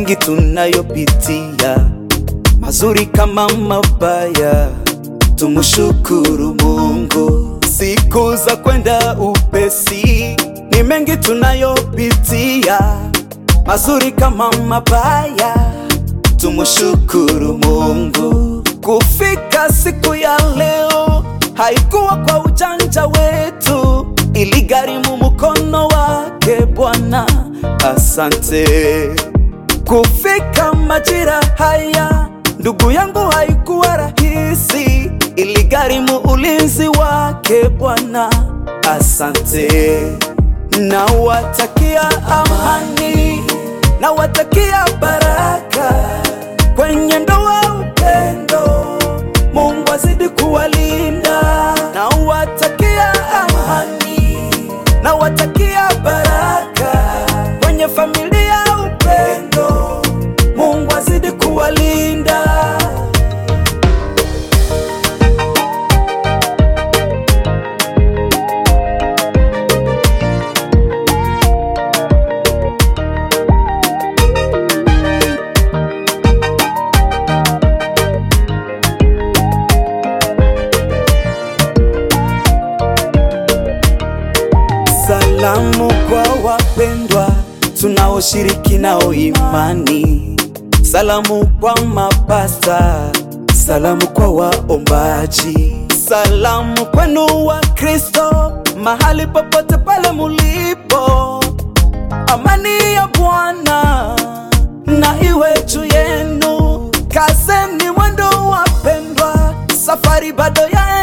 mengi tunayopitia, mazuri kama mabaya, tumshukuru Mungu. Siku za kwenda upesi, ni mengi tunayopitia, mazuri kama mabaya, tumshukuru Mungu. Kufika siku ya leo haikuwa kwa ujanja wetu, iligharimu mkono wake Bwana. Asante. Kufika majira haya, ndugu yangu, haikuwa rahisi, iligharimu ulinzi wake Bwana. Asante. Nawatakia amani, nawatakia baraka kwenye ndoa, upendo. Mungu azidi kuwalinda. Nawatakia amani, nawatakia baraka kwenye familia, upendo. Mungu azidi kuwalinda. Salamu kwa wapendwa tunaoshiriki nao imani, salamu kwa mapasta, salamu kwa waombaji, salamu kwenu wa Kristo mahali popote pale mulipo. Amani ya Bwana na iwe juu yenu, kazeni mwendo wapendwa, safari bado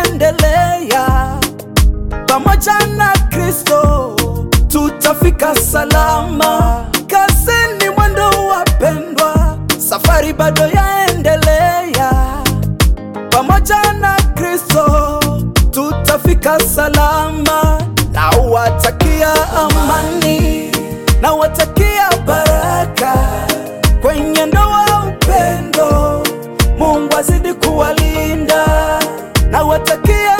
yaendelea pamoja na Kristo tutafika salama. Kazeni mwendo wapendwa, safari bado yaendelea. Pamoja na Kristo tutafika salama. Nawatakia amani, nawatakia baraka kwenye ndoa, upendo. Mungu azidi kuwalinda. Nawatakia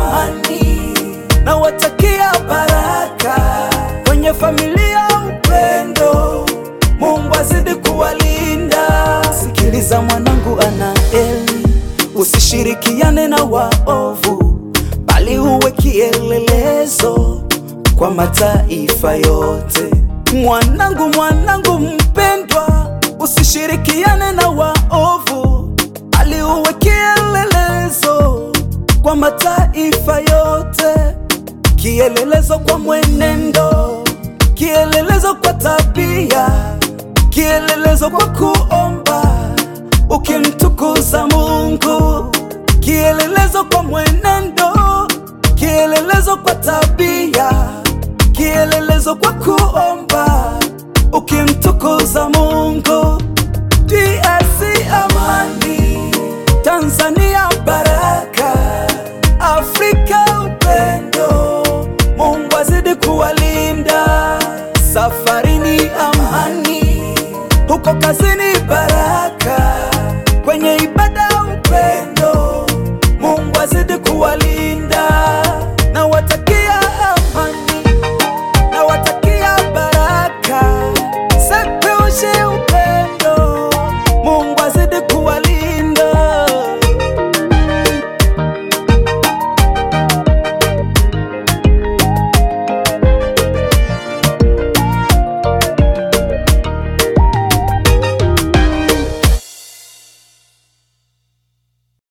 amani nawatakia baraka kwenye familia, upendo. Mungu azidi kuwalinda. Sikiliza mwanangu Anaeli, usishirikiane na waovu, bali uwe kielelezo kwa mataifa yote. Mwanangu, mwanangu mpendwa, usishirikiane na waovu, bali uwe kielelezo kwa mataifa yote, kielelezo kwa mwenendo, kielelezo kwa tabia, kielelezo kwa kuomba ukimtukuza Mungu, kielelezo kwa mwenendo, kielelezo kwa tabia, kielelezo kwa ku